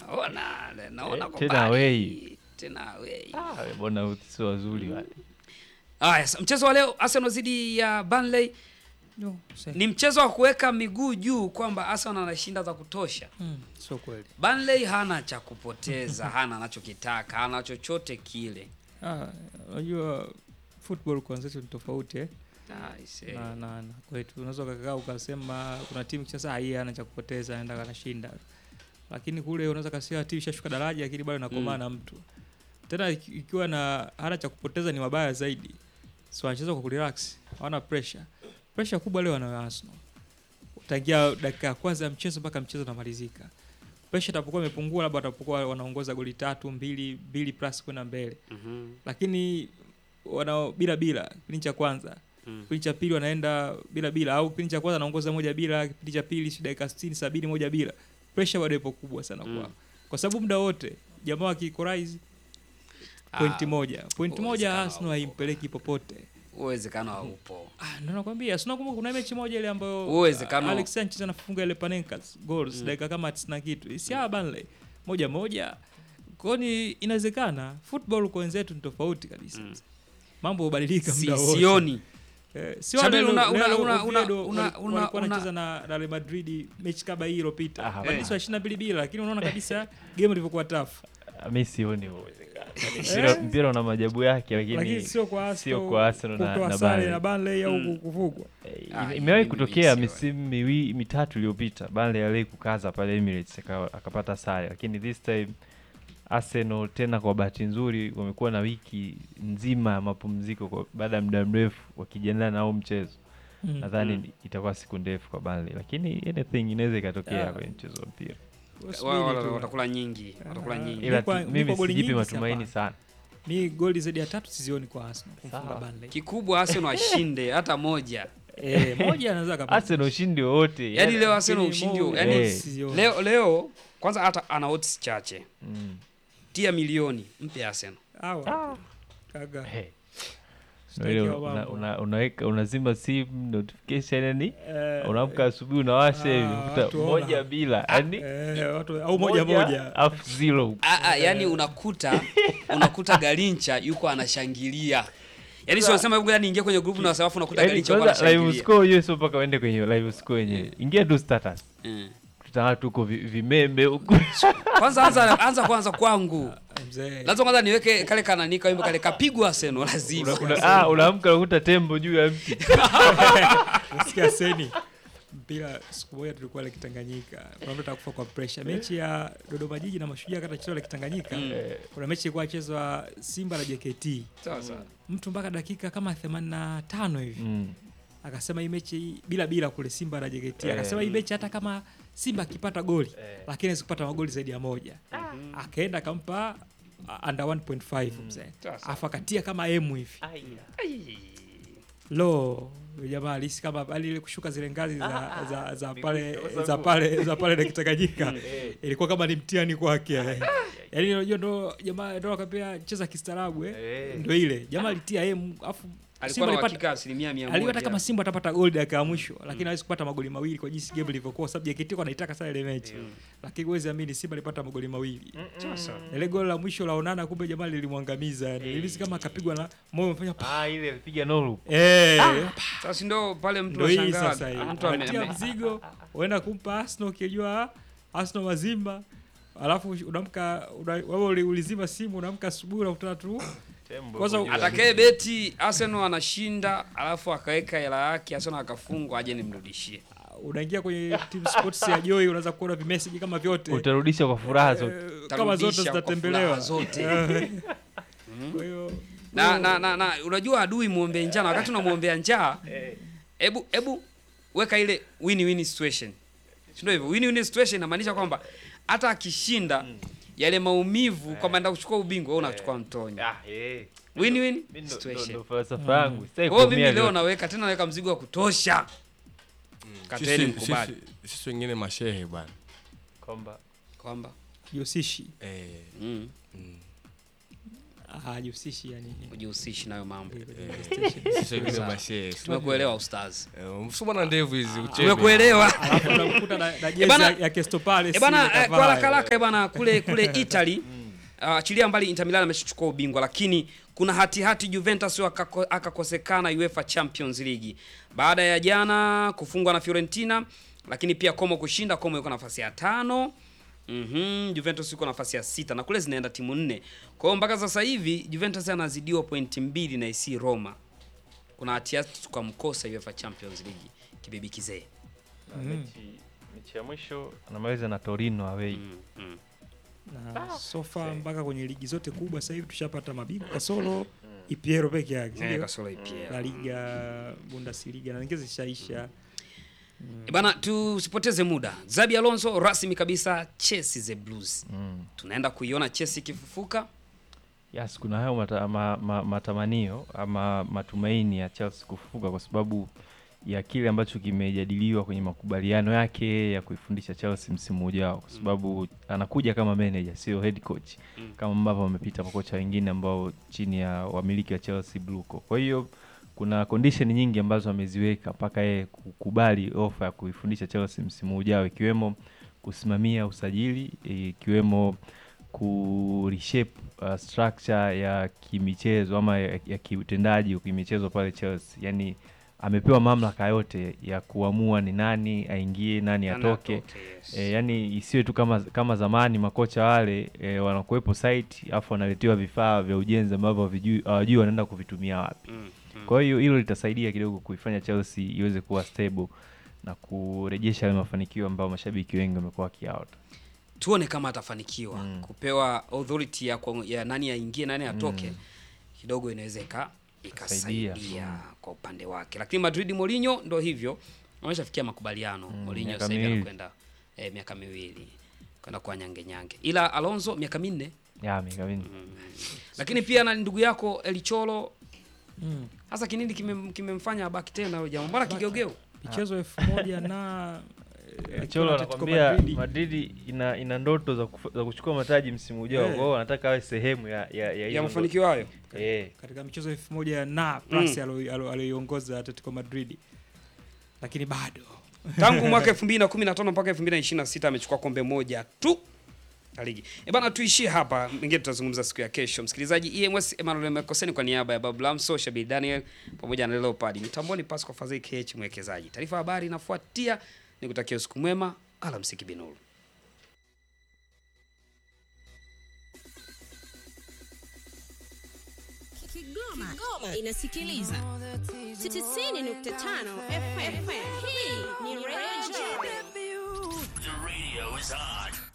naona naona Eh, kwa tena mbali. away. tena away. Ah, bwana sio wazuri wale. Haya, sa- mchezo wa leo Arsenal dhidi ya Burnley No, se- ni mchezo wa kuweka miguu juu kwamba Arsenal anashinda za kutosha. Mm, sio kweli. Burnley hana cha kupoteza, hana anachokitaka, hana chochote kile. Ah, unajua football kwanza ni tofauti eh? Ah, I say. na, na, na kwetu unaweza ukakaa ukasema kuna timu sasa hii ana cha kupoteza anaenda kanashinda lakini kule unaweza kasema timu ishashuka daraja lakini bado inakomaa Mm. na mtu tena iki- ikiwa na hana cha kupoteza ni mabaya zaidi so wanacheza kwa kurelax hawana pressure pressure kubwa leo wanayo Arsenal tangia dakika ya kwanza ya mchezo mpaka mchezo unamalizika pressure itapokuwa imepungua labda watapokuwa wanaongoza goli tatu mbili mbili plus kwenda mbele Mhm. lakini wana bila bila kipindi cha kwanza Mm. kipindi cha pili wanaenda bila bila au kipindi cha kwanza anaongoza moja bila kipindi cha pili si dakika 60 70 moja bila pressure bado ipo kubwa sana Mm. kwao kwa sababu muda wote jamaa wakikorais pointi Ah, moja pointi moja uwezekano Arsenal haupo. haimpeleki popote Uwezekano haupo. ah ndio nakwambia sina kumbuka kuna mechi moja ile ambayo Uwezekano- ah, Alex Sanchez anafunga ile Panenkas goals Mm. dakika kama 90 na kitu si hawa Burnley moja moja kwa ni inawezekana football kwa wenzetu ni tofauti kabisa Mm. mambo hubadilika Si, muda wote sioni. Eh, si Shabiri, wale una- leo- una- leo una- una- Oviedo una- wali- una- walikuwa una- wanacheza na Real Madrid mechi kama hii iliyopita. Ah, Walikuwa ishirini na mbili bila lakini unaona kabisa game ilivyokuwa tough. Ah, Mi sioni huo uwezekano. Mpira- Mpira una majabu yake Lakini lakini sio kwa Arsenal. sio kwa Arsenal na- kutoa na sare Burnley. na Burnley au Mm. kufungwa. Eh, Ah, ime- hii imewahi mimi kutokea sioni. misimu miwi mitatu iliyopita Burnley aliwahi kukaza pale Emirates aka- akapata sare, lakini this time Arsenal tena kwa bahati nzuri wamekuwa na wiki nzima ya mapumziko kwa- baada ya muda mrefu wakijiandaa na huu mchezo. Mm. Nadhani Mm. itakuwa siku ndefu kwa Burnley, lakini anything inaweza ikatokea Ah. kwenye mchezo wa mpira, Wasubiri Wa- wa- tu. watakula nyingi, watakula Ah. nyingi. ila kwa- tu- mi mimi kwa goli sijipi nyingi matumaini siapana. sana. Mi goli zaidi ya tatu sizioni kwa Arsenal kumfunga Sawa. Burnley. Kikubwa Arsenal ashinde hata moja. Eh, moja anaweza kapata. Arsenal ushindi wowote Yaani leo Arsenal Lakini ushindi, mo- yani Eh. sizioni. leo leo kwanza hata ana odds chache. mm. Tia milioni mpe Arsenal. Hawa. Kaga. Hey. Sitaki Ile wa una, mambo. una, unaweka unazima simu notification yani Eh, unaamka asubuhi unawasha hivi Ah, unakuta watu ona. moja bila yani eh, watu au moja moja. afu zero Ah, ah, yani unakuta unakuta Garincha yuko anashangilia. Yaani sio sema hebu niingie kwenye group na wasawafu unakuta yani Garincha yuko kwanza live anashangilia. score hiyo sio mpaka uende kwenye live score yenyewe ingia tu status Mm. kuta watu huko vi- vimembe huko Kwanza anza anza kwanza kwangu. Mzee. Lazima kwanza niweke kale kananika wimbo kale kapigwa Arsenal lazima. Una- una- ah unaamka unakuta tembo juu ya mti Nasikia seni mpira siku moja tulikuwa Lake Tanganyika, kuna mtu atakufa kwa pressure. Mechi ya Dodoma Jiji na Mashujaa kata chezwa Lake Tanganyika, Mm. kuna mechi ilikuwa chezwa Simba na JKT, Sawa sawa. mtu mpaka dakika kama 85 hivi Mm. akasema hii mechi hii- bila bila kule Simba na JKT, Eh. akasema hii mechi hata kama Simba akipata goli lakini hawezi kupata magoli zaidi ya moja. Akaenda akampa uh, under 1.5 mzee, Sasa. afu akatia kama emu hivi Ai. lo yule jamaa alisi kama ali ile kushuka zile ngazi za, za, za pale Migusa za mguu. pale za pale Lake Tanganyika ilikuwa kama ni mtihani kwake yaani unajua ndo jamaa ndo akapea cheza kistaarabu eh Eh. ndo ile jamaa alitia emu afu Alikuwa Simba na alipata uhakika asilimia mia aliona moja. kama Simba atapata goli dakika ya mwisho lakini hawezi kupata magoli mawili kwa jinsi game ilivyokuwa sababu JKT kwa anaitaka sana ile mechi lakini huwezi amini Simba alipata magoli mawili Sasa. Na ile goli la mwisho la Onana kumbe jamaa lilimwangamiza yani nilihisi kama akapigwa na moyo umefanya pa ah ile alipiga no loop eh Sasa ndio pale mtu ndo hii anashangaa. sasa hii Mtu ame- anatia ame- mzigo uenda kumpa Arsenal ukijua Arsenal wazima alafu unamka una, wewe uli- ulizima simu unamka asubuhi unakutana tu tembo Kwanza huko juu ya atakaye beti Arsenal anashinda alafu akaweka hela yake Arsenal akafungwa aje nimrudishie. unaingia kwenye team sports ya Joy unaweza kuona vimeseji kama vyote utarudisha kwa furaha zote Eh, kama zote Tarudisha kwa zitatembelewa furaha zote. kwa hiyo na, na, na, na unajua adui muombe njaa na wakati unamwombea njaa hebu hebu weka ile win win situation si ndio hivyo win win situation inamaanisha kwamba hata akishinda yale maumivu kwamba enda kuchukua ubingwa wewe unachukua mtonyo ah eh win win Mimi ndo- ndo- situation ndo falsafa yangu sitaki kwa hiyo kuumia mimi leo vyote. naweka tena naweka mzigo wa kutosha kateni Sisi- mkubali sisi- sisi wengine mashehe bwana kwamba kwamba Josishi eh, mm. mm. hajihusishi yani ujihusishi nayo mambo eh, kwenye PlayStation. Sasa hivi Sawa. mashehe. tumekuelewa ustaz Eh, Msuma na ndevu hizi uchebe. tumekuelewa alafu unamkuta na, na jezi bana- ya, ya Crystal Palace Eh bana, ile eh, kavaa, kwa eh. haraka haraka eh bana, kule kule Italy uh, achilia mbali Inter Milan ameshachukua ubingwa, lakini kuna hatihati hati Juventus akako- akakosekana UEFA Champions League baada ya jana kufungwa na Fiorentina, lakini pia Como kushinda. Como yuko nafasi ya tano. Mhm, Juventus yuko nafasi ya sita na kule zinaenda timu nne. Kwa hiyo mpaka sasa hivi Juventus anazidiwa pointi mbili na AC Roma. Kuna hatihati tukamkosa UEFA Champions League kibibi kizee. mechi, mechi ya mwisho anamaliza na Torino away Mm, mm. na sofa mpaka kwenye ligi zote kubwa sasa hivi tushapata mabingwa kasoro EPL peke yake Eh, ndio? kasoro EPL. La Liga, Bundesliga na nyingine zishaisha. E Bana, tusipoteze muda. Zabi Alonso rasmi kabisa Chelsea the Blues. mm. Tunaenda kuiona Chelsea ikifufuka. Yes, kuna hayo mata, ma, ma, matamanio ama matumaini ya Chelsea kufufuka kwa sababu ya kile ambacho kimejadiliwa kwenye makubaliano yake ya kuifundisha Chelsea msimu ujao, kwa sababu anakuja kama manager, sio head coach Mm. kama ambavyo wamepita makocha wengine ambao chini ya wamiliki wa Chelsea Bluco. Kwa hiyo kuna condition nyingi ambazo ameziweka mpaka yeye kukubali ofa ya kuifundisha Chelsea msimu ujao, ikiwemo kusimamia usajili, ikiwemo ku reshape uh, structure ya kimichezo ama ya, ya kiutendaji wa kimichezo pale Chelsea. Yani amepewa mamlaka yote ya kuamua ni nani aingie, nani atoke. yes. E, yani isiwe tu kama kama zamani makocha wale e, wanakuwepo site afu wanaletewa vifaa vya ujenzi ambavyo havijui- hawajui wanaenda kuvitumia wapi. Mm, mm. Kwa hiyo hilo litasaidia kidogo kuifanya Chelsea iweze kuwa stable na kurejesha yale mafanikio ambayo mashabiki wengi wamekuwa wakiaota. Tuone kama atafanikiwa Mm. kupewa authority ya, kwa- ya nani aingie nani atoke kidogo inaweza ika- ikasaidia Saidia. kwa upande wake, lakini Madrid Mourinho ndo hivyo ameshafikia makubaliano. Mourinho miaka sasa hivi miwili. anakwenda eh, miaka miwili kwenda kwa nyange nyange, ila Alonso miaka minne Ya, miaka mingi. lakini pia na ndugu yako Elicholo Mm. hasa kinini kimem- kimemfanya abaki tena huyo jamaa, mbona kigeugeu? Michezo elfu moja na eh, Cholo Atletico anakwambia Madrid. Madrid ina, ina ndoto za, kufa, za kuchukua mataji msimu ujao, Eh. kwa hiyo anataka awe sehemu ya ya, ya, ya hizo mafanikio hayo. ndoto. Eh. katika michezo elfu moja na plus alo- alo- aliyoiongoza Atletico Madrid, lakini bado tangu mwaka 2015 mpaka 2026 amechukua kombe moja tu la ligi. E bana, tuishie hapa, mengine tutazungumza siku ya kesho. Msikilizaji, EMS Emmanuel Mekoseni kwa niaba ya Babu Lamso, Shabi Daniel pamoja na Leopard. Mitamboni Pascal Fadhili KH mwekezaji. Taarifa ya habari inafuatia. Nikutakia usiku mwema, alamsiki binuru. Kigoma, Kigoma inasikiliza 90.5 FM. Hii ni Radio The radio is on.